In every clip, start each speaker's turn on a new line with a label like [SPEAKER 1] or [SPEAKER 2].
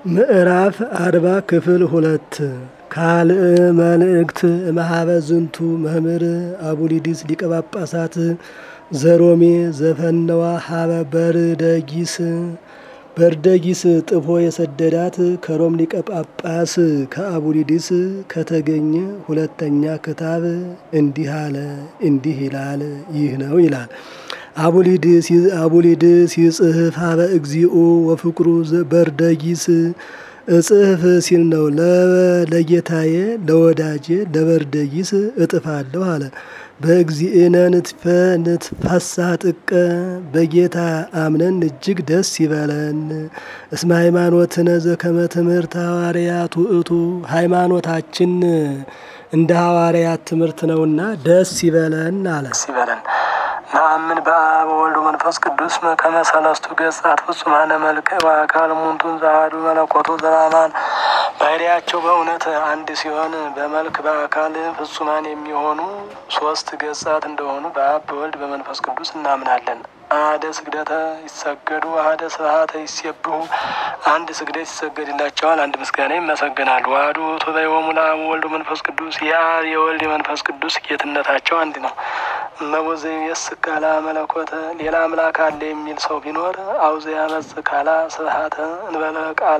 [SPEAKER 1] ምዕራፍ አርባ ክፍል ሁለት ካልእ መልእክት እምኀበ ዝንቱ መምህር አቡሊዲስ ሊቀ ጳጳሳት ዘሮሜ ዘፈነዋ ሀበ በርደጊስ በርደጊስ ጥፎ የሰደዳት ከሮም ሊቀ ጳጳስ ከአቡሊዲስ ከተገኘ ሁለተኛ ክታብ እንዲህ አለ እንዲህ ይላል ይህ ነው ይላል። አቡሊድስ አቡሊድስ ይጽህፍ ሀበ እግዚኦ ወፍቅሩ በርደጊስ እጽህፍ ሲል ነው። ለጌታዬ ለወዳጄ ለበርደጊስ እጥፋለሁ አለ። በእግዚእነ ንትፈ ንትፈሳ ጥቀ በጌታ አምነን እጅግ ደስ ይበለን። እስመ ሃይማኖትነ ዘከመ ትምህርት ሐዋርያት ውእቱ ሃይማኖታችን እንደ ሐዋርያት ትምህርት ነውና ደስ ይበለን አለ።
[SPEAKER 2] ይበለን ነአምን በአብ ወወልድ መንፈስ ቅዱስ ከመ ሰለስቱ ገጻት ፍጹማነ መልክዕ ወአካል ሙንቱን ዘአሐዱ መለኮቱ ዘበአማን ባህሪያቸው በእውነት አንድ ሲሆን በመልክ በአካል ፍጹማን የሚሆኑ ሶስት ገጻት እንደሆኑ በአብ በወልድ በመንፈስ ቅዱስ እናምናለን። አሐደ ስግደተ ይሰገዱ አሐደ ስብሐተ ይሴብሑ አንድ ስግደት ይሰገድላቸዋል፣ አንድ ምስጋና ይመሰገናሉ። ዋህዱ ውእቱ በዮሙ ለአብ ወወልድ መንፈስ ቅዱስ የአብ የወልድ የመንፈስ ቅዱስ ጌትነታቸው አንድ ነው። እመቦዘ ይሜስክ ካላ መለኮተ ሌላ አምላክ አለ የሚል ሰው ቢኖር አውዘ ያመጽ ካላ ስብሐተ እንበለ ቃለ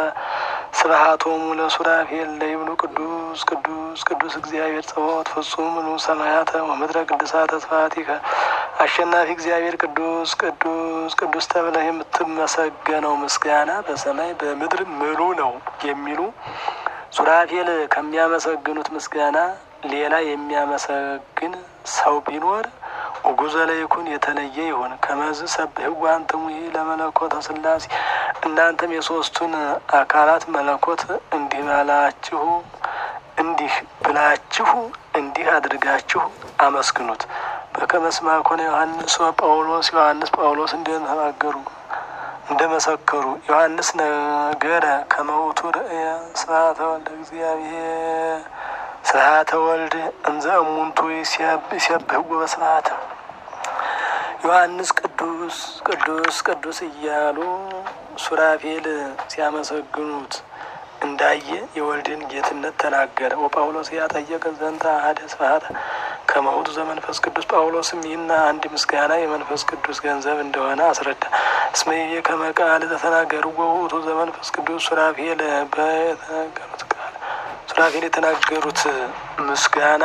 [SPEAKER 2] ስብሐቶሙ ለሱራፌል ለይብሉ ቅዱስ ቅዱስ ቅዱስ እግዚአብሔር ጸባኦት ፍጹም ምሉ ሰማያተ ወምድረ ቅድሳተ ስብሐቲከ አሸናፊ እግዚአብሔር ቅዱስ ቅዱስ ቅዱስ ተብለህ የምትመሰገነው ምስጋና በሰማይ በምድር ምሉ ነው የሚሉ ሱራፌል ከሚያመሰግኑት ምስጋና ሌላ የሚያመሰግን ሰው ቢኖር ውጉዘ ለይኩን የተለየ ይሁን። ከመዝ ሰብሕዋ አንትሙ ለመለኮተ ሥላሴ እናንተም የሶስቱን አካላት መለኮት እንዲህ ባላችሁ እንዲህ ብላችሁ እንዲህ አድርጋችሁ አመስግኑት። በከመ እስመ ኮነ ዮሐንስ ጳውሎስ ዮሐንስ ጳውሎስ እንደተናገሩ እንደመሰከሩ ዮሐንስ ነገረ ከመ ውእቱ ርእየ ስብሐተ ወልደ እግዚአብሔር ስብሐተ ወልድ እንዘ እሙንቱ ይሴብሕዎ በስብሐት ዮሐንስ ቅዱስ ቅዱስ ቅዱስ እያሉ ሱራፌል ሲያመሰግኑት እንዳየ የወልድን ጌትነት ተናገረ። ወጳውሎስ ያጠየቀ ዘንተ አሐደ ስብሐተ ከመ ውእቱ ዘመንፈስ ቅዱስ ጳውሎስም ይህና አንድ ምስጋና የመንፈስ ቅዱስ ገንዘብ እንደሆነ አስረዳ። እስመ ይቤ ከመ ቃል ዘተናገርዎ ውእቱ ዘመንፈስ ቅዱስ ሱራፌል በተናገሩት ቃል ሱራፌል የተናገሩት ምስጋና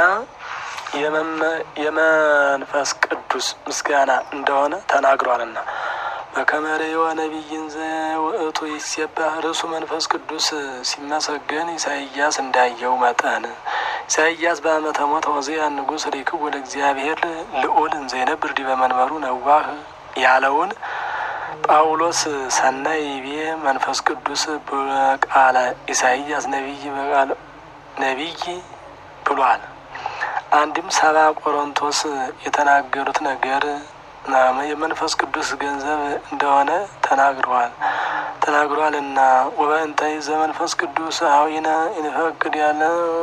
[SPEAKER 2] የመንፈስ ቅዱስ ምስጋና እንደሆነ ተናግሯልና። በከመ ርእዮ ነቢይን ዘውእቱ ይሴባህ ርዕሱ መንፈስ ቅዱስ ሲመሰገን ኢሳይያስ እንዳየው መጠን ኢሳይያስ በዓመተ ሞተ ዖዝያ ንጉሥ ሪክብ ወደ እግዚአብሔር ልዑል እንዘይነብር ዲበ መንበሩ ነዋህ ያለውን ጳውሎስ ሰናይ ይቤ መንፈስ ቅዱስ በቃለ ኢሳይያስ ነቢይ በቃለ ነቢይ ብሏል። አንድም ሰባ ቆሮንቶስ የተናገሩት ነገር የመንፈስ ቅዱስ ገንዘብ እንደሆነ ተናግረዋል ተናግሯል እና ወበእንታይ ዘመንፈስ ቅዱስ አዊነ ኢንፈቅድ ያለ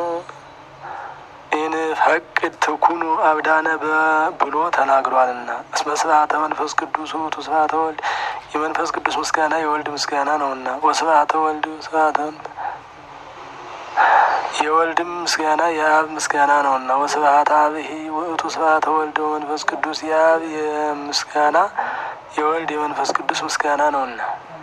[SPEAKER 2] ኢንፈቅድ ትኩኑ አብዳነ ብሎ ተናግሯልና እስመ ስብሐተ መንፈስ ቅዱስ ውእቱ ስብሐተ ወልድ የመንፈስ ቅዱስ ምስጋና የወልድ ምስጋና ነውና ወስብሐተ ወልድ ስብሐተ የወልድም ምስጋና የአብ ምስጋና ነውና ወስብሐተ አብሂ ውእቱ ስብሐተ ወልድ ወመንፈስ ቅዱስ የአብ የምስጋና የወልድ የመንፈስ ቅዱስ ምስጋና ነውና።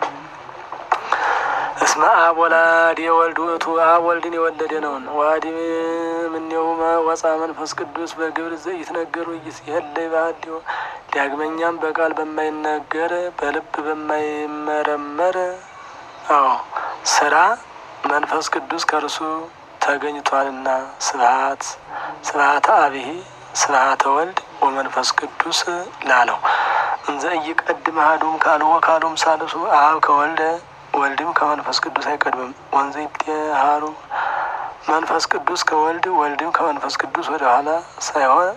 [SPEAKER 2] እስመ አብ ወላድ የወልድ ውእቱ አብ ወልድን የወለደ ነውና ዋዲ ምኔውመ ወፃ መንፈስ ቅዱስ በግብር ዘኢትነገሩ ይትሄለይ ባህዲዮ ዳግመኛም በቃል በማይነገር በልብ በማይመረመር አዎ ስራ መንፈስ ቅዱስ ከእርሱ ተገኝቷልና። ስብሐት ስብሐተ አብሂ ስብሐተ ወልድ ወመንፈስ ቅዱስ ላለው እንዘ ኢይቀድም አሐዱም ካልኦ ካልኦም ሳልሱ አብ ከወልደ ወልድም ከመንፈስ ቅዱስ አይቀድምም። ወንዘ ይትሃሩ መንፈስ ቅዱስ ከወልድ ወልድም ከመንፈስ ቅዱስ ወደ ኋላ ሳይሆን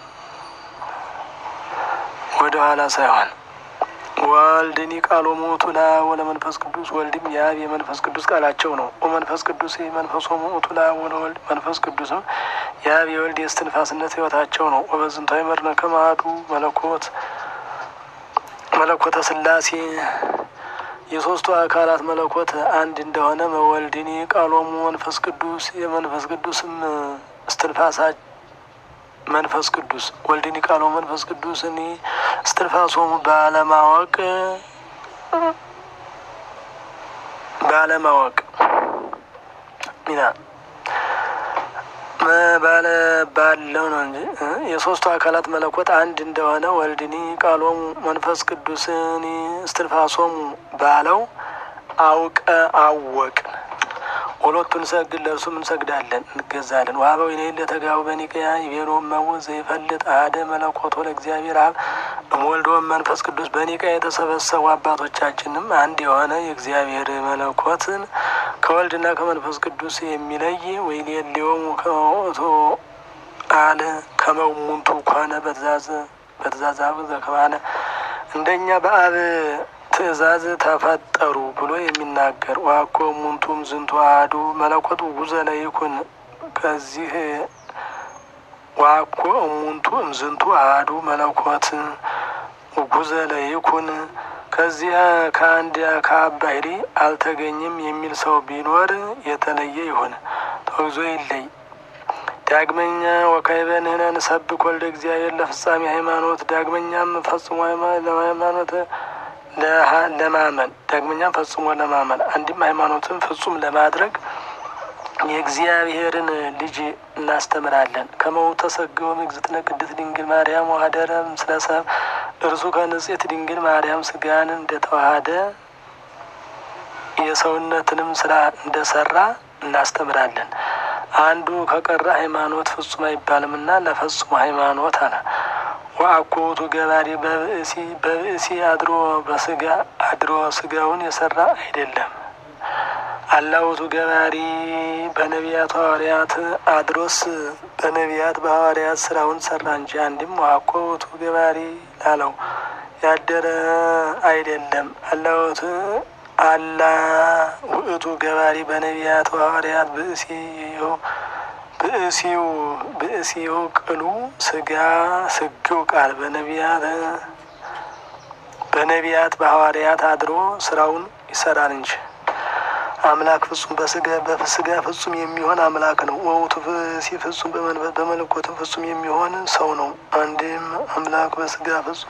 [SPEAKER 2] ወደ ኋላ ሳይሆን ወልድኒ ቃሎ ሞቱ ለአብ ወለመንፈስ ቅዱስ ወልድም የአብ የመንፈስ ቅዱስ ቃላቸው ነው። ወመንፈስ ቅዱስ መንፈሶ ሞቱ ለአብ ወለወልድ መንፈስ ቅዱስም የአብ የወልድ የእስትንፋስነት ሕይወታቸው ነው። ወበዝንታዊ መርነ ከማዱ መለኮት መለኮተ ሥላሴ የሶስቱ አካላት መለኮት አንድ እንደሆነ መወልድኒ ቃሎሙ መንፈስ ቅዱስ የመንፈስ ቅዱስም እስትንፋሳ መንፈስ ቅዱስ ወልድኒ ቃሎሙ መንፈስ ቅዱስ እኒ እስትንፋሶሙ ባለማወቅ ባለማወቅ ሚና ባለ ባለው ነው እንጂ የሶስቱ አካላት መለኮት አንድ እንደሆነ ወልድኒ ቃሎሙ መንፈስ ቅዱስኒ እስትንፋሶሙ ባለው አውቀ አወቅን። ሁለቱን ሰግድ ለእርሱም እንሰግዳለን እንገዛለን። ዋበው ይኔ ለተጋቡ በኒቅያ ይቤሎ መውዝ ዘይፈልጥ አደ መለኮቶ ለእግዚአብሔር አብ እምወልድ መንፈስ ቅዱስ በኒቅያ የተሰበሰቡ አባቶቻችንም አንድ የሆነ የእግዚአብሔር መለኮትን ከወልድና ከመንፈስ ቅዱስ የሚለይ ወይሌሌዎሙ ከወቶ አለ ከመሙንቱ ኮነ በትእዛዝ በትእዛዝ አብ ዘከማነ እንደኛ በአብ ትእዛዝ ተፈጠሩ ብሎ የሚናገር ዋኮ ሙንቱም ዝንቱ አሐዱ መለኮት ውጉዘ ይኩን ከዚህ ዋኮ እሙንቱ እምዝንቱ አሐዱ መለኮት ውጉዘ ይኩን ከዚህ ከአንድ ከአብ ባሕሪ አልተገኘም የሚል ሰው ቢኖር የተለየ ይሁን፣ ተወግዞ ይለይ። ዳግመኛ ወካዕበ ንሕነ ንሰብክ ወልደ እግዚአብሔር ለፍጻሜ ሃይማኖት ዳግመኛም ፈጽሞ ለሃይማኖት ለማመን ዳግመኛም ፈጽሞ ለማመን አንድም ሃይማኖትን ፍጹም ለማድረግ የእግዚአብሔርን ልጅ እናስተምራለን። ከመው ተሰገወ እግዝእትነ ቅድስት ድንግል ማርያም ወሀደረ ምስለ ሰብእ እርሱ ከንጽሕት ድንግል ማርያም ስጋን እንደተዋሃደ የሰውነትንም ስራ እንደሰራ እናስተምራለን። አንዱ ከቀረ ሃይማኖት ፍጹም አይባልምና ለፈጽሞ ሃይማኖት አለ። ወአኮቱ ገባሪ በብእሲ በብእሲ አድሮ በስጋ አድሮ ስጋውን የሰራ አይደለም። አላውቱ ገባሪ በነቢያት ሐዋርያት አድሮስ በነቢያት በሐዋርያት ስራውን ሰራ እንጂ አንድም ወአኮቱ ገባሪ ላለው ያደረ አይደለም። አላውቱ አላ ውእቱ ገባሪ በነቢያት ሐዋርያት ብእሲ ብእሲው ብእሲው ቅሉ ስጋ ስግው ቃል በነቢያት በነቢያት በሐዋርያት አድሮ ስራውን ይሰራል እንጂ አምላክ ፍጹም በስጋ በስጋ ፍጹም የሚሆን አምላክ ነው። ወውቱ ብእሲ ፍጹም በመለኮትም ፍጹም የሚሆን ሰው ነው። አንድም አምላክ በስጋ ፍጹም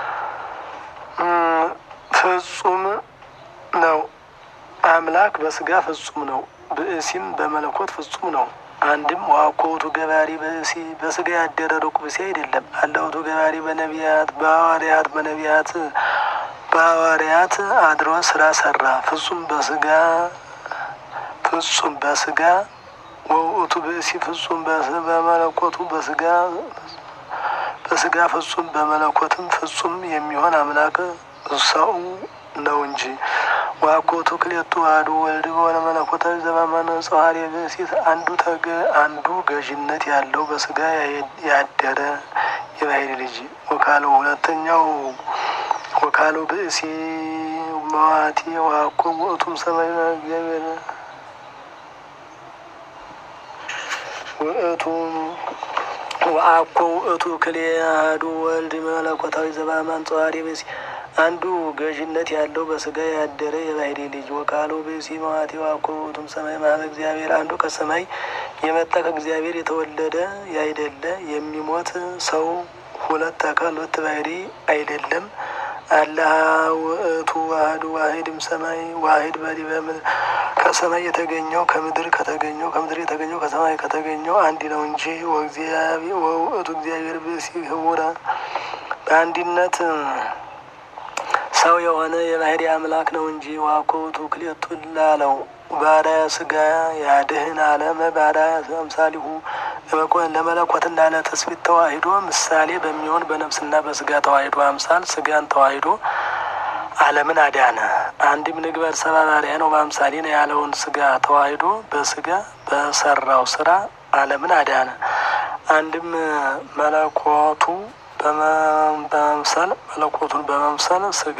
[SPEAKER 2] ፍጹም ነው። አምላክ በስጋ ፍጹም ነው። ብእሲም በመለኮት ፍጹም ነው። አንድም ዋኮቱ ገባሪ በእሲ በስጋ ያደረ ሩቅ ብእሲ አይደለም። አለውቱ ገባሪ በነቢያት በሐዋርያት በነቢያት በሐዋርያት አድሮ ስራ ሰራ። ፍጹም በስጋ ፍጹም በስጋ ወውእቱ ብእሲ ፍጹም በመለኮቱ በስጋ በስጋ ፍጹም በመለኮትም ፍጹም የሚሆን አምላክ ሰው ነው እንጂ ዋኮቱ ክሌቱ አሐዱ ወልድ በሆነ መለኮታዊ ዘበመነ ጸዋሪ ብእሲት አንዱ ተገ አንዱ ገዥነት ያለው በስጋ ያደረ የባሕሪ ልጅ ወካለው ሁለተኛው ወካለው ብእሲ መዋቲ ዋኮ ውእቱም ሰማይ እግዚአብሔር ውእቱም ወአኮ ውእቱ ክሌ አሐዱ ወልድ መለኮታዊ ዘበአማን ጸዋሪ ብእሲ አንዱ ገዥነት ያለው በስጋ ያደረ የባሕሪ ልጅ ወካሎ ብእሲ መዋቲ ዋኮ ውእቱም ሰማይ ማህበ እግዚአብሔር አንዱ ከሰማይ የመጣ ከእግዚአብሔር የተወለደ ያይደለ የሚሞት ሰው ሁለት አካል ሁለት ባሕሪ አይደለም። አላህ ውእቱ ዋህድ ዋሂድም ሰማይ ዋሂድ በዲበ ከሰማይ የተገኘው ከምድር ከተገኘው ከምድር የተገኘው ከሰማይ ከተገኘው አንድ ነው እንጂ ወውእቱ እግዚአብሔር ብእሲ ህቡረ በአንድነት ሰው የሆነ የባሕሪ አምላክ ነው እንጂ ዋኮቱ ክሌቱ ላለው ባሪያ ስጋ ያድህን አለመ ባሪያ አምሳሊሁ ለመለኮትና ለትስብእት ተዋሂዶ ምሳሌ በሚሆን በነፍስና በስጋ ተዋሂዶ አምሳል ስጋን ተዋሂዶ ዓለምን አዳነ። አንድም ንግበር ሰብአ ባሪያ ነው በአምሳሌ ነው ያለውን ስጋ ተዋሂዶ በስጋ በሰራው ስራ ዓለምን አዳነ። አንድም መለኮቱ በመምሰል መለኮቱን በመምሰል ስጋ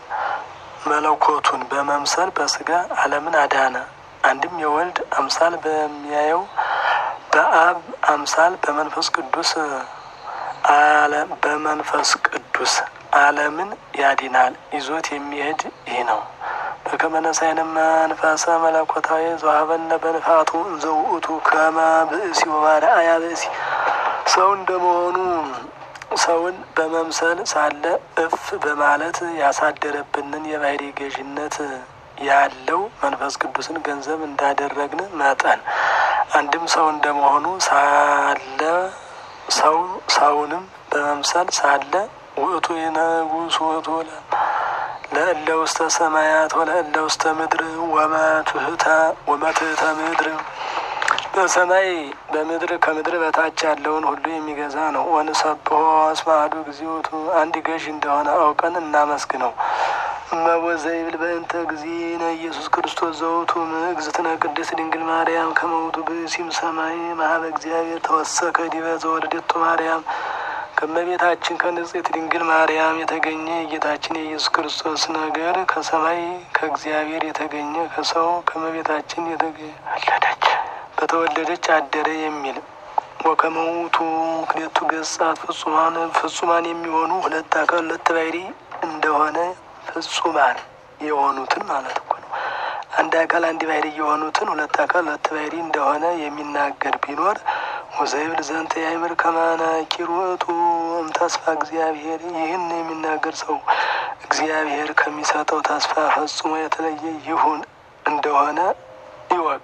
[SPEAKER 2] መለኮቱን በመምሰል በስጋ ዓለምን አዳነ። አንድም የወልድ አምሳል በሚያየው በአብ አምሳል በመንፈስ ቅዱስ ዓለም በመንፈስ ቅዱስ ዓለምን ያድናል። ይዞት የሚሄድ ይህ ነው። በከመ ነሣእነ መንፈሰ መለኮታዊ ዘወሀበነ በንፋቱ እንዘ ውእቱ ከመ ብእሲ ወባርአያ ብእሲ ሰው እንደመሆኑ ሰውን በመምሰል ሳለ እፍ በማለት ያሳደረብንን የባህሪ ገዥነት ያለው መንፈስ ቅዱስን ገንዘብ እንዳደረግን መጠን አንድም ሰው እንደመሆኑ ሳለ ሰው ሰውንም በመምሰል ሳለ ውእቱ የንጉሥ ውእቱ ለእለ ውስተ ሰማያት ወለእለ ውስተ ምድር ወመትህተ ወመትህተ ምድር በሰማይ በምድር ከምድር በታች ያለውን ሁሉ የሚገዛ ነው። ወንሰብሖ እስመ አሐዱ እግዚኦቱ አንድ ገዥ እንደሆነ አውቀን እናመስግነው። እመቦ ዘይብል በእንተ እግዚእነ ኢየሱስ ክርስቶስ ዘውቱ እግዝእትነ ቅድስት ድንግል ማርያም ከመ ውእቱ ብእሲም ሰማይ መሀበ እግዚአብሔር ተወሰከ ዲበ ዘወለደቱ ማርያም ከእመቤታችን ከንጽሕት ድንግል ማርያም የተገኘ የጌታችን የኢየሱስ ክርስቶስ ነገር ከሰማይ ከእግዚአብሔር የተገኘ ከሰው ከእመቤታችን የተወለደች በተወለደች አደረ የሚል ወከመ ውእቱ ክልኤቱ ገጻት ፍጹማን ፍጹማን የሚሆኑ ሁለት አካል ሁለት ባሕሪ እንደሆነ ፍጹማን የሆኑትን ማለት እኮ ነው። አንድ አካል አንድ ባሕሪ የሆኑትን ሁለት አካል ሁለት ባሕሪ እንደሆነ የሚናገር ቢኖር ወዘይብል ዘንተ ያእምር ከመ ነኪር ውእቱ እምተስፋ እግዚአብሔር ይህን የሚናገር ሰው እግዚአብሔር ከሚሰጠው ተስፋ ፈጽሞ የተለየ ይሁን እንደሆነ ይወቅ።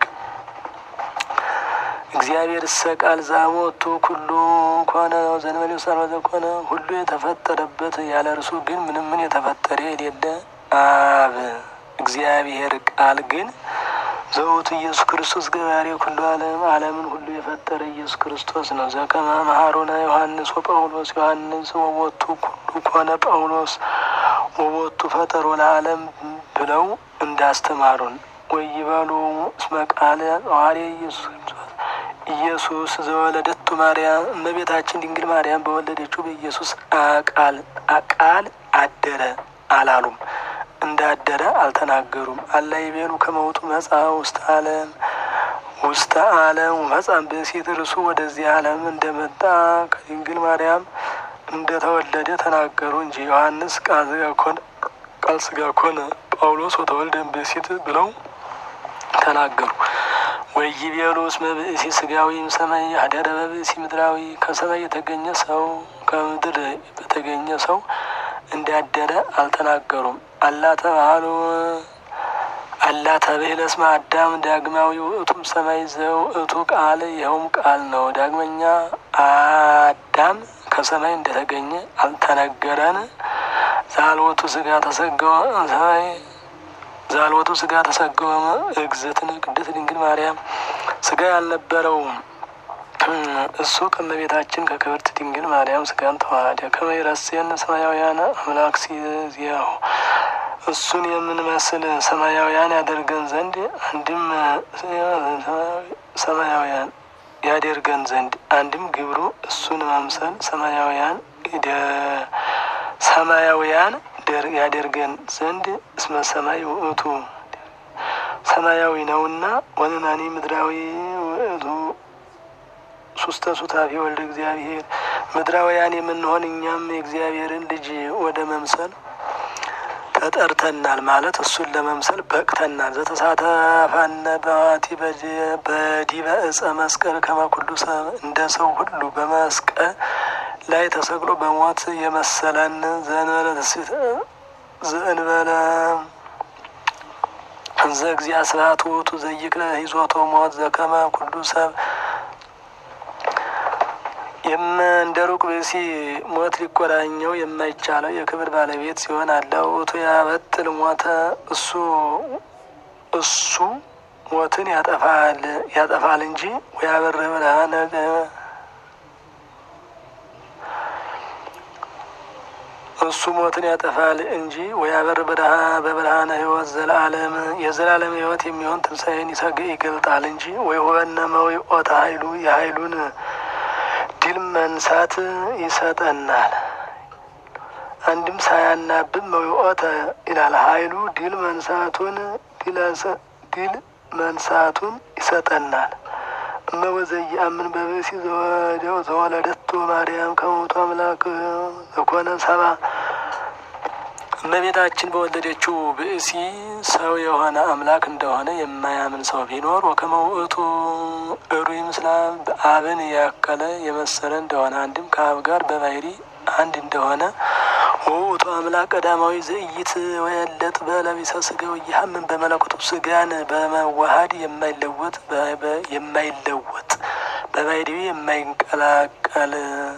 [SPEAKER 2] እግዚአብሔር እሰ ቃል ዛሞቱ ኩሉ ኮነ ዘእንበሌ ውሳነ ኮነ ሁሉ የተፈጠረበት ያለ እርሱ ግን ምንም ምን የተፈጠረ የሌለ አብ እግዚአብሔር ቃል ግን ዘውቱ ኢየሱስ ክርስቶስ ገባሬ ኩሉ ዓለም ዓለምን ሁሉ የፈጠረ ኢየሱስ ክርስቶስ ነው። ዘከመ መሐሮነ ዮሐንስ ወጳውሎስ ዮሐንስ ወቦቱ ኩሉ ኮነ ጳውሎስ ወቦቱ ፈጠሮ ለዓለም ብለው እንዳስተማሩን ወይበሉ እስመ ቃለ ሐዋርያ ኢየሱስ ክርስቶስ ኢየሱስ ዘወለደቱ ማርያም እመቤታችን ድንግል ማርያም በወለደችው በኢየሱስ ቃል ቃል አደረ አላሉም። እንዳደረ አልተናገሩም። አላ ይቤሉ ከመውቱ መጽአ ውስተ ዓለም ውስተ ዓለም መጽአ ብእሲት እርሱ ወደዚህ ዓለም እንደመጣ ከድንግል ማርያም እንደተወለደ ተናገሩ እንጂ ዮሐንስ ቃል ሥጋ ኮነ ቃል ሥጋ ኮነ ጳውሎስ ወተወልደ ብእሲት ብለው ተናገሩ። ወይቤሉ እስመ ብእሲ ሥጋዊም ሰማይ አደረ በብእሲ ምድራዊ ከሰማይ የተገኘ ሰው ከምድር በተገኘ ሰው እንዳደረ አልተናገሩም። አላ ተባህሉ አላ ተብህለ እስመ አዳም ዳግማዊ ውእቱም ሰማይ ዘውእቱ ቃል ይኸውም ቃል ነው። ዳግመኛ አዳም ከሰማይ እንደተገኘ አልተነገረን። ዛልወቱ ሥጋ ተሰገወ ሰማይ ዛልወቱ ሥጋ ተሰገወ እግዝእትነ ቅድስት ድንግል ማርያም ሥጋ ያልነበረው እሱ ከእመቤታችን ከክብርት ድንግል ማርያም ሥጋን ተዋሃደ። ከመ ይረሴን ሰማያውያን አምላክ ሲዚያሁ እሱን የምንመስል ሰማያውያን ያደርገን ዘንድ አንድም ሰማያውያን ያደርገን ዘንድ አንድም ግብሩ እሱን መምሰል ሰማያውያን ሰማያውያን ያደርገን ዘንድ እስመ ሰማይ ውእቱ ሰማያዊ ነውና ወንናኒ ምድራዊ ውእቱ ሱስተ ሱታፊ ወልደ እግዚአብሔር ምድራውያን የምንሆን እኛም የእግዚአብሔርን ልጅ ወደ መምሰል ተጠርተናል ማለት እሱን ለመምሰል በቅተናል። ዘተሳተፋነ በዋቲ በዲበ እፀ መስቀል ከመኩሉ ሰብ እንደ ሰው ሁሉ በመስቀል ላይ ተሰቅሎ በሞት የመሰለን ዘንበለ ዘእንበለ እንዘ እግዚአ ስብሐት ውእቱ ዘይክለ ሂዞቶ ሞት ዘከመ ኩሉ ሰብ እንደ ሩቅ ብእሲ ሞት ሊቆራኘው የማይቻለው የክብር ባለቤት ሲሆን አለ ውእቱ ያበጥል ሞተ እሱ እሱ ሞትን ያጠፋል ያጠፋል እንጂ ወያበር ብርሃነ እሱ ሞትን ያጠፋል እንጂ ወያበር በብርሃነ ሕይወት ዘለዓለም የዘላለም ሕይወት የሚሆን ትንሣኤን ይሰግ ይገልጣል እንጂ ወይ ሆነ መዊኦተ ኃይሉ የኃይሉን ድል መንሳት ይሰጠናል። አንድም ሳያናብብ መዊኦተ ይላል። ኃይሉ ድል መንሳቱን ድል መንሳቱን ይሰጠናል። እመወዘይ አምን በብእሲ ዘወለደቶ ማርያም ከሞቱ አምላክ ዘኮነ ሰባ እመቤታችን በወለደችው ብእሲ ሰው የሆነ አምላክ እንደሆነ የማያምን ሰው ቢኖር ወከመ ውእቱ እሩይ ምስለ አብን ያከለ የመሰለ እንደሆነ አንድም ከአብ ጋር በባህሪ አንድ እንደሆነ ውእቱ አምላክ ቀዳማዊ ዘኢይት ወየለጥ በለቢሰ ስጋ ወይሐምን በመለኮቱ ስጋን በመዋሃድ የማይለወጥ የማይለወጥ በባህሪው የማይንቀላቀል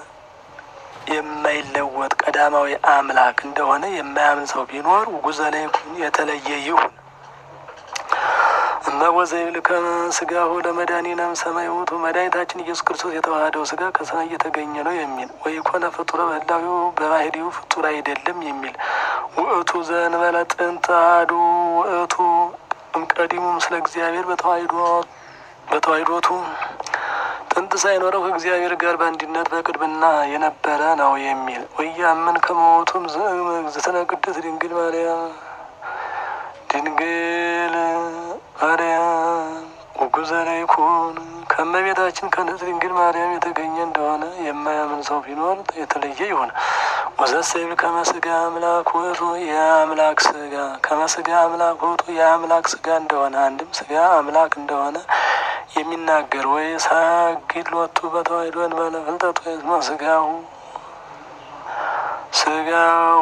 [SPEAKER 2] የማይለወጥ ቀዳማዊ አምላክ እንደሆነ የማያምን ሰው ቢኖር ጉዘለ ይኩን የተለየ ይሁን። እመወዘይብል ከስጋሁ ለመድኃኒነ እምሰማይ ውእቱ መድኃኒታችን ኢየሱስ ክርስቶስ የተዋሃደው ስጋ ከሰማይ እየተገኘ ነው የሚል ወይኮነ ፍጡረ በህላዊው በባህሪው ፍጡር አይደለም የሚል ውእቱ ዘእንበለ ጥንት አሐዱ ውእቱ እምቀዲሙ ምስለ እግዚአብሔር በተዋሂዶ በተዋሂዶቱ ጥንት ሳይኖረው ከእግዚአብሔር ጋር በአንድነት በቅድምና የነበረ ነው የሚል ወያምን ከመሞቱም እግዝእትነ ቅድስት ድንግል ማርያም ድንግል ማርያም ወጉዘለ ይኩን ከእመቤታችን ከንጽሕት ድንግል ማርያም የተገኘ እንደሆነ የማያምን ሰው ቢኖር የተለየ ይሁን። ወዘሰይብል ከመስጋ አምላክ ውእቱ የአምላክ ስጋ ከመስጋ አምላክ ውእቱ የአምላክ ስጋ እንደሆነ አንድም ስጋ አምላክ እንደሆነ የሚናገር ወይ ሳግድ ሎቱ በተዋሕዶ እንበለ ፍልጠት ወይ ስጋሁ ስጋሁ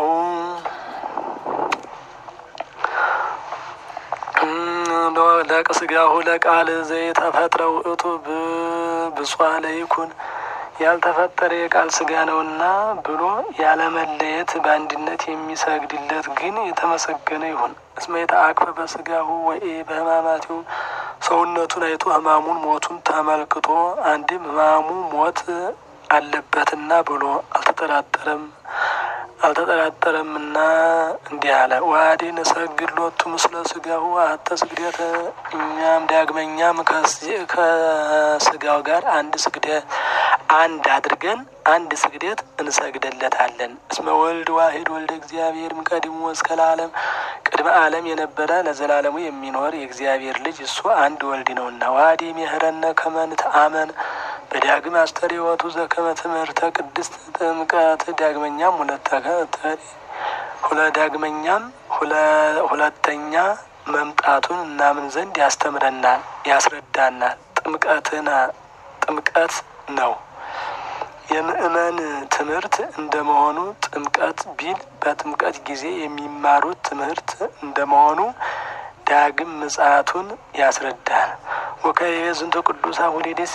[SPEAKER 2] ለቅ ስጋሁ ለቃል ዘይተፈጥረ ውእቱ ብፁዕ ለይኩን ያልተፈጠረ የቃል ስጋ ነውና ብሎ ያለመለየት በአንድነት የሚሰግድለት ግን የተመሰገነ ይሁን። እስመ የተአቅፈ በስጋሁ ወይ በሕማማቲው ሰውነቱን አይቶ ሕማሙን ሞቱን ተመልክቶ አንድም ሕማሙ ሞት አለበትና ብሎ አልተጠራጠረም አልተጠራጠረምና እንዲህ አለ። ዋዴ ነሰግድ ሎቱ ምስለ ስጋሁ አተ ስግደት እኛም ዳግመኛም ከስጋው ጋር አንድ ስግደ አንድ አድርገን አንድ ስግደት እንሰግደለታለን። እስመ ወልድ ዋሂድ ወልደ እግዚአብሔር እምቀዲሙ እስከ ለዓለም ቅድመ ዓለም የነበረ ለዘላለሙ የሚኖር የእግዚአብሔር ልጅ እሱ አንድ ወልድ ነውና። ዋዲ ምህረነ ከመንት አመን በዳግም አስተርእዮቱ ዘከመ ትምህርተ ቅድስት ጥምቀት ዳግመኛም ሁለ ዳግመኛም ሁለተኛ መምጣቱን እናምን ዘንድ ያስተምረናል፣ ያስረዳናል። ጥምቀትና ጥምቀት ነው የምእመን ትምህርት እንደመሆኑ ጥምቀት ቢል በጥምቀት ጊዜ የሚማሩት ትምህርት እንደመሆኑ ዳግም ምጽአቱን ያስረዳል። ወከይቤ ዝንቱ ቅዱስ አቡሊዲስ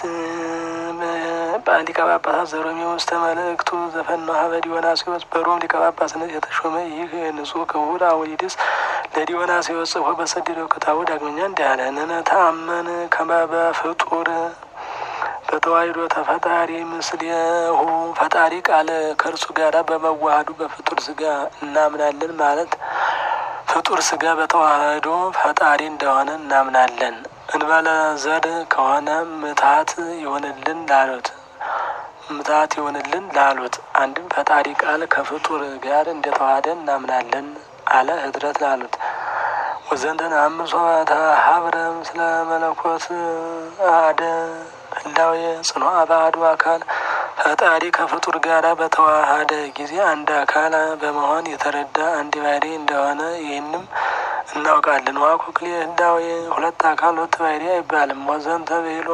[SPEAKER 2] ሊቀ ጳጳሳት ዘሮሜ ውስተ መልእክቱ ዘፈነው ሀበ ዲዮናስዮስ በሮም ሊቀ ጳጳስነት የተሾመ ይህ ንጹሕ ክቡር አቡሊዲስ ለዲዮናስዮስ ጽፎ በሰደደው ክታቡ ዳግመኛ እንዲህ አለ። ንነ ተአመን ከመ በፍጡር በተዋሕዶ ተፈጣሪ ምስሌሁ ፈጣሪ ቃል ከእርሱ ጋር በመዋሃዱ በፍጡር ስጋ እናምናለን ማለት ፍጡር ስጋ በተዋህዶ ፈጣሪ እንደሆነ እናምናለን። እንበለ ዘር ከሆነ ምታት ይሆንልን ላሉት ምታት ይሆንልን ላሉት አንድም ፈጣሪ ቃል ከፍጡር ጋር እንደተዋህደ እናምናለን አለ ህድረት ላሉት ወዘንተን አምሶ ሀብረ ምስለ መለኮት አደ ህላዌ ጽኖ አባዱ አካል ፈጣሪ ከፍጡር ጋር በተዋሃደ ጊዜ አንድ አካል በመሆን የተረዳ አንድ ባህሪ እንደሆነ ይህንም እናውቃለን። ዋኩክሌ ህላዌ ሁለት አካል ሁለት ባህሪ አይባልም። ወዘንተ ብሎ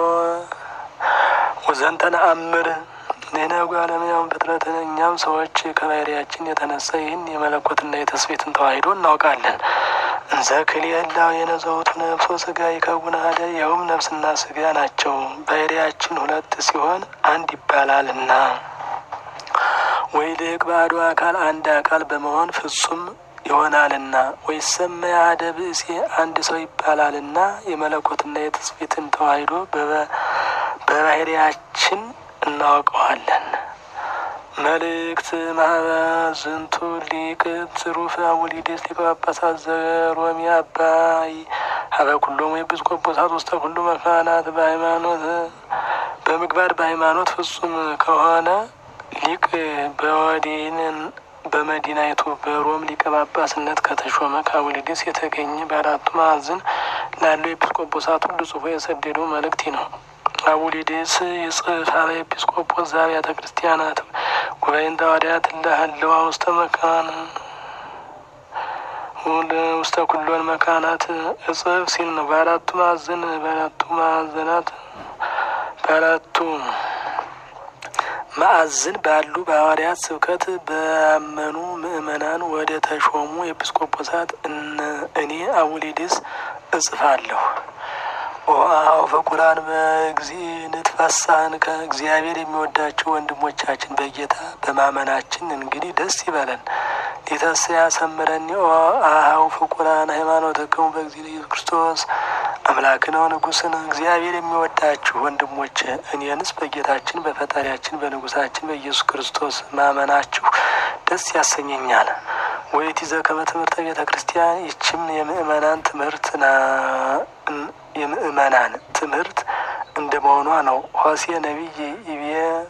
[SPEAKER 2] ወዘንተ ነአምር ሌና ጓለምያም ፍጥረትን እኛም ሰዎች ከባህሪያችን የተነሳ ይህን የመለኮትና የተስቤትን ተዋሂዶ እናውቃለን። እንዘ ክልኤ ህላዌ የነዘውቱ ነፍሶ ስጋ ይከውን አሐደ ይኸውም ነፍስና ስጋ ናቸው። ባህሪያችን ሁለት ሲሆን አንድ ይባላልና ወይ ልቅ ባዶ አካል አንድ አካል በመሆን ፍጹም ይሆናልና ወይ ሰመ አሐደ ብእሴ አንድ ሰው ይባላልና የመለኮትና የትስቤትን ተዋሂዶ በባህሪያችን እናውቀዋለን። መልእክት ማህበዝንቱ ሊቅ ትሩፍ አቡሊዴስ ሊቀ ጳጳሳት ዘሮሚ አባይ ሀበ ኩሎም ኤጲስቆጶሳት ውስተ ኩሉ መካናት በሃይማኖት በምግባር በሃይማኖት ፍጹም ከሆነ ሊቅ በወዲንን በመዲናይቱ በሮም ሊቀ ጳጳስነት ከተሾመ ከአቡሊዴስ የተገኘ በአራቱ ማዕዘን ላለው ኤጲስቆጶሳት ሁሉ ጽፎ የሰደደው መልእክት ነው። አቡሊዴስ የጽሕፈ ኤጲስቆጶስ ዘአብያተ ክርስቲያናት ጉባኤን ተዋዳያት ለህልዋ ውስተ መካን ውስተ ኩሎን መካናት እጽፍ ሲል ነው። በአራቱ ማዕዘን በአራቱ ማዕዘናት በአራቱ ማዕዝን ባሉ በሐዋርያት ስብከት በአመኑ ምእመናን ወደ ተሾሙ ኤጲስቆጶሳት እኔ አቡሊድስ እጽፋለሁ። ዋው ፍቁራን በጊዜ ንትፈሳህን ከእግዚአብሔር የሚወዳቸው ወንድሞቻችን በጌታ በማመናችን እንግዲህ ደስ ይበለን። ሊተስ ያሰምረኒ አሃው ፍቁራን ሃይማኖትክሙ በጊዜ ኢየሱስ ክርስቶስ አምላክነ ንጉሥን እግዚአብሔር የሚወዳችሁ ወንድሞች እኔንስ በጌታችን በፈጣሪያችን በንጉሳችን በኢየሱስ ክርስቶስ ማመናችሁ ደስ ያሰኘኛል። ወይት ይዘ ከመ ትምህርተ ቤተ ክርስቲያን ይችም የምእመናን ትምህርት የምእመናን ትምህርት እንደ መሆኗ ነው። ሆሴ ነቢይ ኢቤ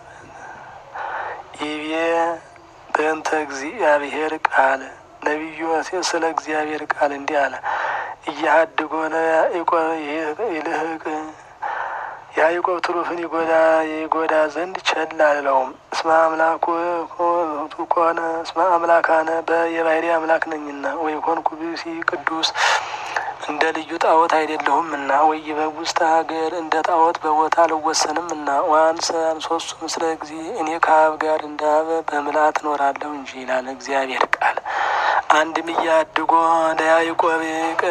[SPEAKER 2] ኢቤ በእንተ እግዚአብሔር ቃል ነቢዩ ሆሴ ስለ እግዚአብሔር ቃል እንዲህ አለ። እያሀድጎ ለያዕቆብ ይልህቅ ያዕቆብ ትሩፍን ይጎዳ ይጎዳ ዘንድ ቸል አልለውም። እስመ አምላኩ ኮነ እስመ አምላካነ በየባህሪ አምላክ ነኝና ወይ ኮንኩ ብእሲ ቅዱስ እንደ ልዩ ጣዖት አይደለሁም እና ወይ በውስጥ ሀገር እንደ ጣዖት በቦታ አልወሰንም እና ዋንሰ አንሶሱ ምስለ ጊዜ እኔ ከአብ ጋር እንደ አብ በምልአት እኖራለሁ እንጂ ይላል እግዚአብሔር ቃል። አንድም እያድጎ ለያዕቆብ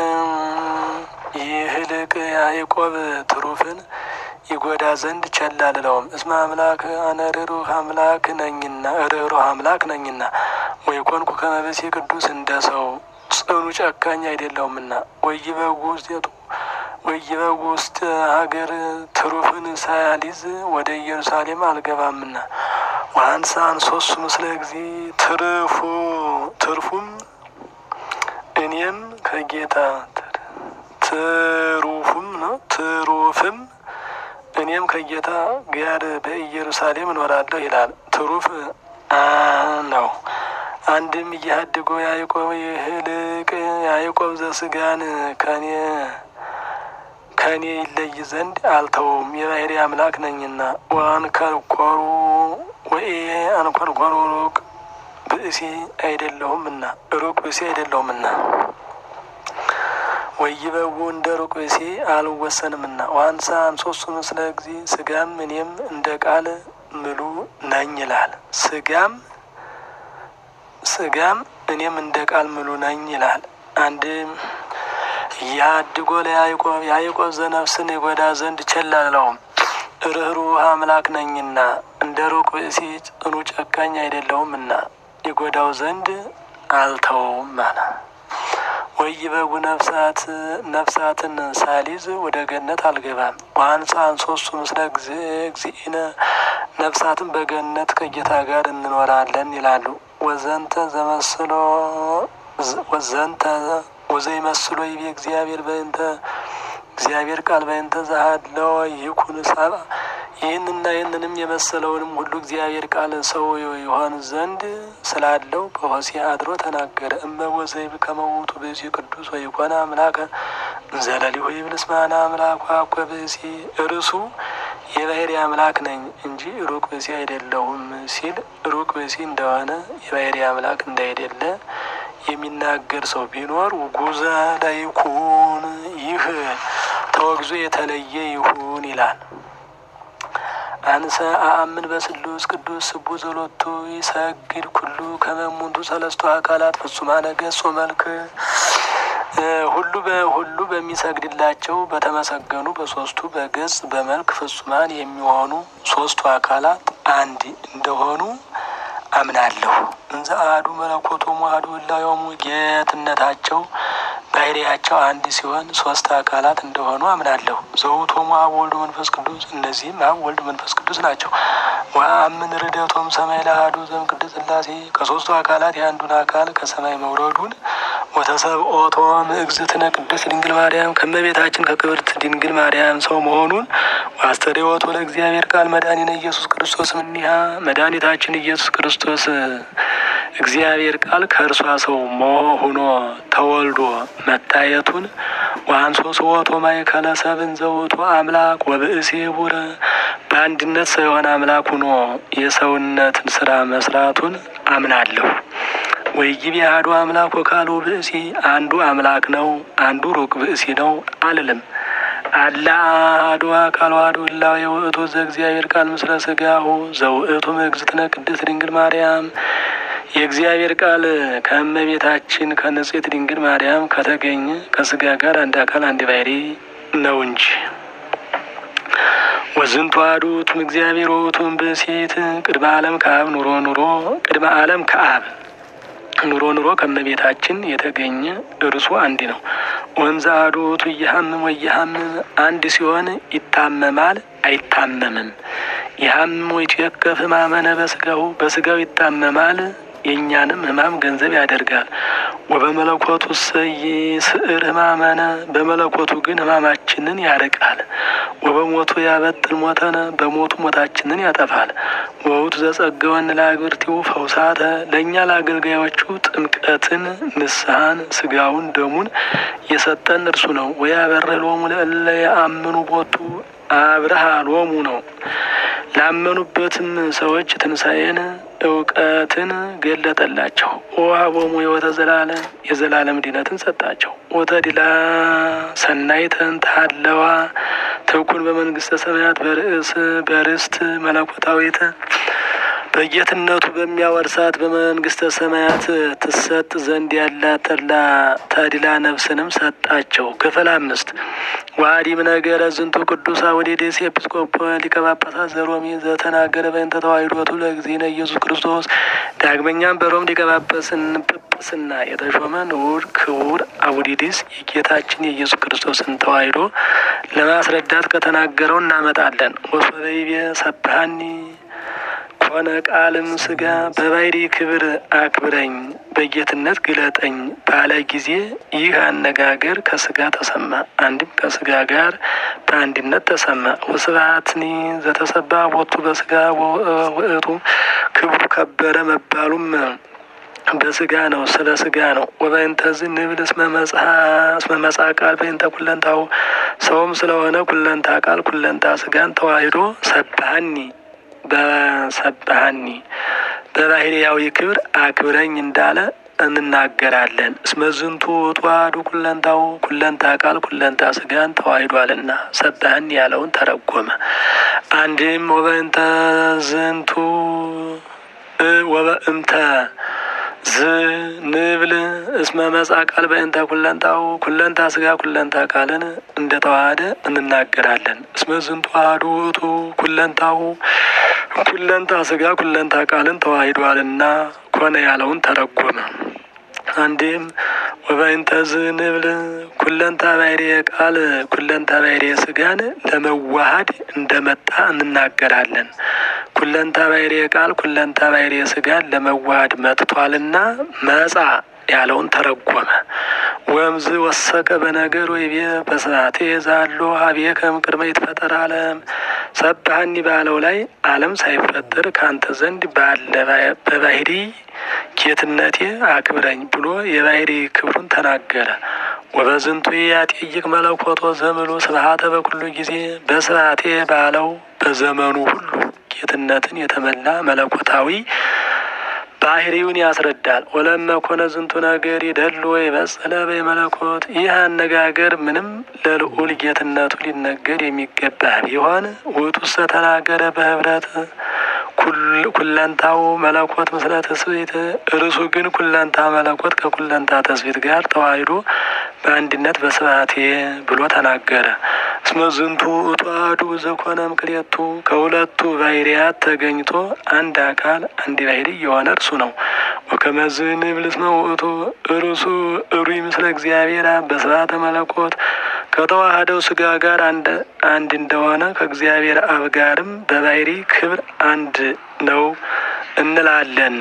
[SPEAKER 2] ይህልቅ ያዕቆብ ትሩፍን ይጎዳ ዘንድ ቸል አልለውም። እስመ አምላክ አነ ርኅሩህ አምላክ ነኝና ርኅሩህ አምላክ ነኝና ወይ ኮንኩ ከመ ብእሲ ቅዱስ እንደ ሰው ጽኑ ጨካኝ አይደለሁምና ወይበጉ ውስጤቱ ወይበጉ ውስጥ ሀገር ትሩፍን ሳያሊዝ ወደ ኢየሩሳሌም አልገባምና ዋንሳ አንሶሱ ምስለ ጊዜ ትርፉ ትርፉም እኔም ከጌታ ትሩፉም ነው ትሩፍም እኔም ከጌታ ጋር በኢየሩሳሌም እኖራለሁ ይላል። ትሩፍ ነው። አንድም እያሀድጎ ያዕቆብ ይህልቅ ያዕቆብ ዘስጋን ከኔ ከኔ ይለይ ዘንድ አልተውም የባህሪ አምላክ ነኝና ወአንከርኮሩ ወኤ አንኮርኮሩ ሩቅ ብእሲ አይደለሁምና ሩቅ ብእሲ አይደለሁምና ወይበቡ እንደ ሩቅ ብእሲ አልወሰንምና ዋንሳ አንሶሱ ምስለ ጊዜ ስጋም እኔም እንደ ቃል ምሉ ነኝ ይላል። ስጋም ስጋም እኔም እንደ ቃል ምሉ ነኝ ይላል። አንድም ያድጎ ለያዕቆብ ያዕቆብ ዘነፍስን ይጎዳ ዘንድ ቸል አልለውም ርኅሩህ አምላክ ነኝና እንደ ሩቅ ብእሲ ጽኑ ጨካኝ አይደለሁምና ይጎዳው ዘንድ አልተውም አለ። ወይበጉ ነፍሳት ነፍሳትን ሳሊዝ ወደ ገነት አልገባም። ዋንሳ አንሶሱ ምስለ እግዚእነ ነፍሳትን በገነት ከጌታ ጋር እንኖራለን ይላሉ። ወዘንተ ዘመስሎ ወዘንተ ወዘይመስሎ ይቤ እግዚአብሔር በእንተ እግዚአብሔር ቃል በእንተ ዘሀለው ይኩን ሰብአ ይህንና ይህንንም የመሰለውንም ሁሉ እግዚአብሔር ቃል ሰው ይሆን ዘንድ ስላለው በሆሴዕ አድሮ ተናገረ። እመቦ ዘይብ ከመውቱ ብእሲ ቅዱስ ወይኮነ አምላከ ዘለሊሁ ይብል እስመ አነ አምላኩ አኮ ብእሲ እርሱ የባህሪ አምላክ ነኝ እንጂ ሩቅ ብእሲ አይደለሁም ሲል ሩቅ ብእሲ እንደሆነ የባህሪ አምላክ እንዳይደለ የሚናገር ሰው ቢኖር ውጉዘ ለይኩን ይህ ተወግዞ የተለየ ይሁን ይላል። አንሰ አአምን በስሉስ ቅዱስ ስቡ ዘሎቱ ይሰግድ ኩሉ ከመሙንቱ ሰለስቱ አካላት ፍጹማነ ገጾ መልክ ሁሉ በሁሉ በሚሰግድላቸው በተመሰገኑ በሶስቱ በገጽ በመልክ ፍጹማን የሚሆኑ ሶስቱ አካላት አንድ እንደሆኑ አምናለሁ። እንዘ አሐዱ መለኮቶሙ አሐዱ እላዮሙ ጌትነታቸው ባህሪያቸው አንድ ሲሆን ሶስት አካላት እንደሆኑ አምናለሁ። ዘውቶሙ አብ ወልድ መንፈስ ቅዱስ እነዚህም አብ ወልድ መንፈስ ቅዱስ ናቸው። ወአምን ርደቶም ሰማይ ለአሐዱ ዘእምቅድስት ሥላሴ ከሶስቱ አካላት የአንዱን አካል ከሰማይ መውረዱን ወተሰብኦቶ እግዝእትነ ቅድስት ድንግል ማርያም ከመቤታችን ከክብርት ድንግል ማርያም ሰው መሆኑን ዋስተርእዮቶ ለእግዚአብሔር ቃል መድኃኒነ ኢየሱስ ክርስቶስ እምኔሃ መድኃኒታችን ኢየሱስ ክርስቶስ እግዚአብሔር ቃል ከእርሷ ሰው ሆኖ ተወልዶ መታየቱን ወአንሶ ስወቶ ማእከለ ሰብእ ዘውእቱ አምላክ ወብእሲ ቡረ በአንድነት ሰው የሆነ አምላክ ሆኖ የሰውነትን ስራ መስራቱን አምናለሁ። ወይጊቢ አሐዱ አምላክ ወካልኡ ብእሲ አንዱ አምላክ ነው አንዱ ሩቅ ብእሲ ነው አልልም። አላ አሐዱ አካል ዋሕዱ እላዌ ውእቱ ዘእግዚአብሔር ቃል ምስለ ሥጋሁ ዘውእቱ እግዝእትነ ቅድስት ድንግል ማርያም የእግዚአብሔር ቃል ከእመቤታችን ከንጽሕት ድንግል ማርያም ከተገኘ ከሥጋ ጋር አንድ አካል አንድ ባሕርይ ነው እንጂ ወዝንቱ አሐዱ ውእቱም እግዚአብሔር ውእቱም ብእሲት ቅድመ ዓለም ከአብ ኑሮ ኑሮ ቅድመ ዓለም ከአብ ኑሮ ኑሮ ከእመቤታችን የተገኘ እርሱ አንድ ነው። ወንዘ አሐዱ ውእቱ ኢይሐምም ወኢይሐምም አንድ ሲሆን ይታመማል አይታመምም። ይሐምም ወይትዌከፍ ሕማመነ በሥጋሁ በሥጋው ይታመማል የእኛንም ሕማም ገንዘብ ያደርጋል። ወበመለኮቱ ይስዕር ሕማመነ በመለኮቱ ግን ሕማማችንን ያርቃል። ወበሞቱ ያበጥል ሞተነ በሞቱ ሞታችንን ያጠፋል። ወውቱ ዘጸገወን ለአግብርቲው ፈውሳተ ለእኛ ለአገልጋዮቹ ጥምቀትን፣ ንስሐን፣ ስጋውን ደሙን የሰጠን እርሱ ነው። ወያበርህ ሎሙ ለእለ የአምኑ ቦቱ አብርሃ ሎሙ ነው ላመኑበትም ሰዎች ትንሣኤን እውቀትን ገለጠላቸው። ወሀቦሙ ሕይወተ ዘላለም የዘላለም ድነትን ሰጣቸው። ወተድላ ሰናይተን ታለዋ ትኩን በመንግስተ ሰማያት በርእስ በርስት መለኮታዊት በጌትነቱ በሚያወርሳት በመንግስተ ሰማያት ትሰጥ ዘንድ ያላት ተድላ ተድላ ነፍስንም ሰጣቸው። ክፍል አምስት ዋዲም ነገረ ዝንቱ ቅዱስ አውዴዴስ ኤጲስቆጶ ሊቀ ጳጳሳት ዘሮሜ ዘተናገረ በእንተ ተዋሕዶቱ ለእግዚእነ ኢየሱስ ክርስቶስ። ዳግመኛም በሮም ሊቀ ጳጳስና የተሾመ ንዑድ ክቡር አውዲዲስ የጌታችን የኢየሱስ ክርስቶስን ተዋሕዶ ለማስረዳት ከተናገረው እናመጣለን። ወሶበይቤ ሰብሃኒ ኮነ ቃልም ስጋ በባሕርይ ክብር አክብረኝ በጌትነት ግለጠኝ ባለ ጊዜ ይህ አነጋገር ከስጋ ተሰማ። አንድም ከስጋ ጋር በአንድነት ተሰማ። ወስብሐትኒ ዘተሰባ ቦቱ በስጋ ውእቱ ክብሩ ከበረ መባሉም በስጋ ነው፣ ስለ ስጋ ነው። ወበእንተዝ ንብል እስመ መጽአ ቃል በእንተ ኩለንታው ሰውም ስለሆነ ኩለንታ ቃል ኩለንታ ስጋን ተዋሕዶ ሰብሐኒ በሰብሐኒ በባሕርያዊ ክብር አክብረኝ እንዳለ እንናገራለን። እስመ ዝንቱ ተዋሕዶ ኩለንታው ኩለንታ ቃል ኩለንታ ስጋን ተዋሕዷልና ሰብሐኒ ያለውን ተረጎመ። አንድም ወበእንተ ዝንቱ ወበእምተ ዝ ንብል እስመ መጽአ ቃል በእንተ ኩለንታው ኩለንታ ስጋ ኩለንታ ቃልን እንደ ተዋሃደ እንናገራለን። እስመ ዝንቱ አሐዱ ውእቱ ኩለንታው ኩለንታ ስጋ ኩለንታ ቃልን ተዋሂዷልና ኮነ ያለውን ተረጎመ። አንዴም ወበእንተ ዝንብል ኩለንታ ባሕርየ ቃል ኩለንታ ባሕርየ ስጋን ለመዋሃድ እንደመጣ እንናገራለን። ኩለንታ ባሕርየ ቃል ኩለንታ ባሕርየ ስጋን ለመዋሃድ መጥቷልና መጻ ያለውን ተረጎመ። ወምዝ ወሰከ በነገር ወይቤ በስራቴ ዛሎ ሀቤከም ቅድመ ይትፈጠር ዓለም ሰብሐኒ ባለው ላይ ዓለም ሳይፈጠር ካንተ ዘንድ ባለ በባሕርይ ጌትነቴ አክብረኝ ብሎ የባሕርይ ክብሩን ተናገረ። ወበዝንቱ ያጤይቅ መለኮቶ ዘምሉ ስብሐተ በኩሉ ጊዜ በስርዓቴ ባለው በዘመኑ ሁሉ ጌትነትን የተመላ መለኮታዊ ባህሪውን ያስረዳል። ወለመ ኮነ ዝንቱ ነገር ይደሉ ወይ በጸለ በመለኮት ይህ አነጋገር ምንም ለልዑል ጌትነቱ ሊነገር የሚገባ ቢሆን ውእቱሰ ተናገረ በህብረት ኩለንታው መለኮት ምስለ ትስብእት እርሱ ግን ኩለንታ መለኮት ከኩለንታ ትስብእት ጋር ተዋሂዶ በአንድነት በስብሐቴ ብሎ ተናገረ። እስመ ዝንቱ ውእቱ አሐዱ ዘኮነ እምክልኤቱ ከሁለቱ ባሕርያት ተገኝቶ አንድ አካል አንድ ባሕርይ የሆነ እርሱ ነው። ወከመዝ ንብል እስመ ውእቱ እርሱ እሩይ ምስለ እግዚአብሔር በስብሐተ መለኮት ከተዋህደው ስጋ ጋር አንድ አንድ እንደሆነ ከእግዚአብሔር አብ ጋርም በባሕርይ ክብር አንድ ነው እንላለን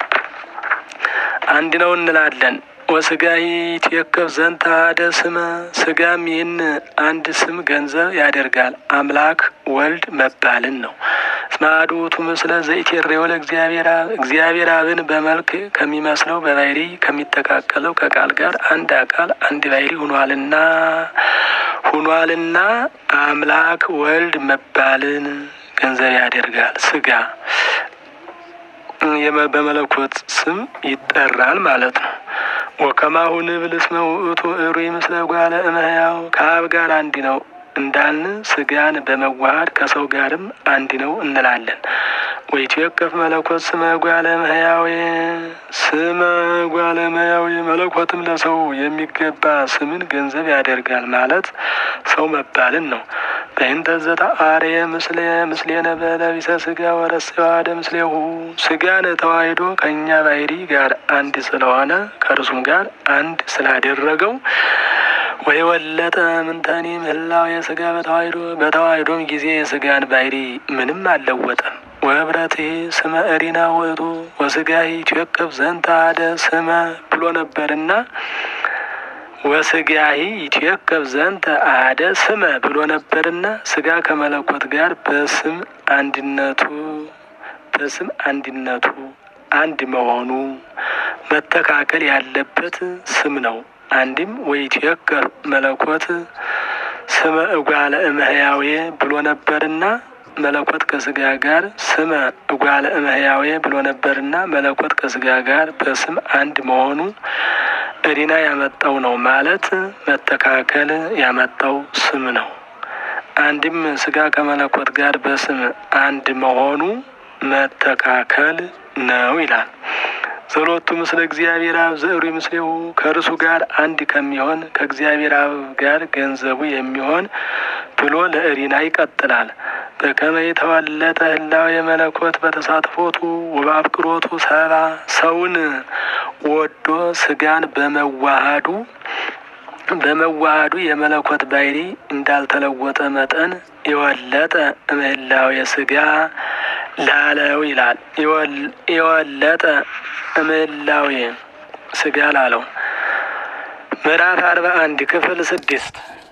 [SPEAKER 2] አንድ ነው እንላለን። ወስጋ ይትዌከፍ ዘንተ አሐደ ስመ ስጋም ይህን አንድ ስም ገንዘብ ያደርጋል አምላክ ወልድ መባልን ነው። እስመ አሐዱ ውእቱ ምስለ ዘኢትሬዎ ለእግዚአብሔር አብ እግዚአብሔር አብን በመልክ ከሚመስለው በባሕርይ ከሚተካከለው ከቃል ጋር አንድ አካል አንድ ባሕርይ ሁኗልና ሁኗልና አምላክ ወልድ መባልን ገንዘብ ያደርጋል። ስጋ በመለኮት ስም ይጠራል ማለት ነው። ወከማሁ ንብል እስመ ውእቱ እሩይ ምስለ ጓለ እመሕያው ከአብ ጋር አንድ ነው እንዳልን ስጋን በመዋሃድ ከሰው ጋርም አንድ ነው እንላለን። ወኢትዌከፍ መለኮት ስመ ጓለ እመሕያዌ ስመ ጓለ እመሕያዌ መለኮትም ለሰው የሚገባ ስምን ገንዘብ ያደርጋል ማለት ሰው መባልን ነው። በእንተ ዘተአርየ ምስለ ምስሌነ በለቢሰ ስጋ ወረሰዋደ ምስሌሁ ስጋን ተዋሂዶ ከእኛ ባህሪ ጋር አንድ ስለሆነ ከእርሱም ጋር አንድ ስላደረገው ወይ ወለጠ ምንተኒ ምህላው የስጋ በተዋሂዶ በተዋሂዶም ጊዜ የስጋን ባህሪ ምንም አልለወጠም። ወህብረት ስመ እሪና ውእቱ ወስጋሂ ይትዌከፍ ዘንተ አሐደ ስመ ብሎ ነበርና ወስጋሂ ይትዌከፍ ዘንተ አሐደ ስመ ብሎ ነበርና ስጋ ከመለኮት ጋር በስም አንድነቱ በስም አንድነቱ አንድ መሆኑ መተካከል ያለበት ስም ነው። አንድም ወኢትዌከፍ መለኮት ስመ እጓለ እመሕያዌ ብሎ ነበርና መለኮት ከስጋ ጋር ስመ እጓለ እመሕያዌ ብሎ ነበርና መለኮት ከስጋ ጋር በስም አንድ መሆኑ እሪና ያመጣው ነው ማለት መተካከል ያመጣው ስም ነው። አንድም ስጋ ከመለኮት ጋር በስም አንድ መሆኑ መተካከል ነው ይላል። ጸሎቱ ምስለ እግዚአብሔር አብ ዘእሩይ ምስሌሁ ከእርሱ ጋር አንድ ከሚሆን ከእግዚአብሔር አብ ጋር ገንዘቡ የሚሆን ብሎ ለእሪና ይቀጥላል። በከመ የተወለጠ ህላዌ የመለኮት በተሳትፎቱ ወበአፍቅሮቱ ሰባ ሰውን ወዶ ስጋን በመዋሃዱ በመዋሃዱ የመለኮት ባህሪ እንዳልተለወጠ መጠን የወለጠ እምህላዌ ስጋ ላለው ይላል። የወለጠ እምህላዌ ስጋ ላለው ምዕራፍ አርባ አንድ ክፍል ስድስት